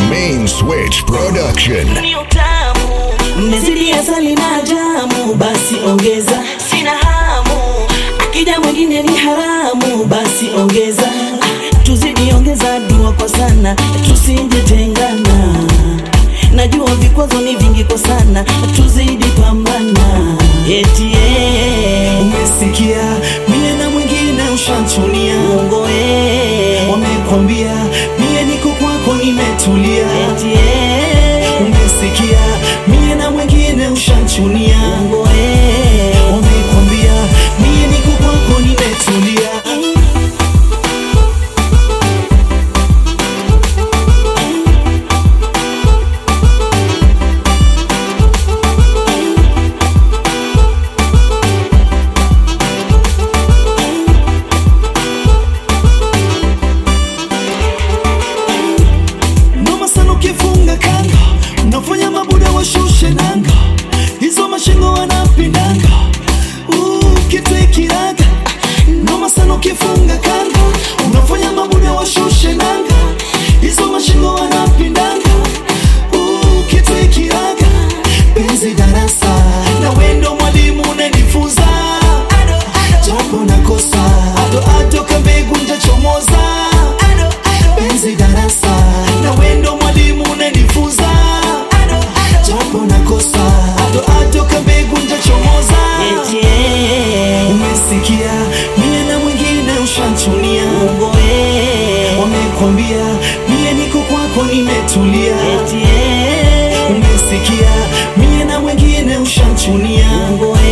Main Switch Production. ni utamu mmezidi asali na jamu basi ongeza sina hamu akija mwingine ni haramu basi ongeza Ah, tuzidi ongeza dua kwa sana tusije tengana najua vikwazo ni vingi kwa sana tuzidi pambana eti eh, umesikia mie na mwingine ushanchunia uongo eh, wamekwambia mie niko kwako nimetulia eti eh, umesikia mie na mwingine ushanchunia uongo eh. wamekwambia mie niko kwako nimetulia noma sana ukifunga kanga unafanya mabuda washushe nanga hizo mashingo wanapindanga ukitekiraga noma sana ukifunga kanga unafanya mabuda washushe nanga hizo mashingo wanapindanga ukitekiraga penzi darasa na wendo mwalimu unanifunza jambo nakosa ado ado kambegu ntachomoza penzi darasa na wendo mwalimu unanifunza jambo nakosa ado ado kambegu ntachomoza Eti eh, umesikia mie na mwingine ushanchunia uongo eh, wamekwambia mie niko kwako nimetulia eti eh, umesikia mie na mwingine ushanchunia uongo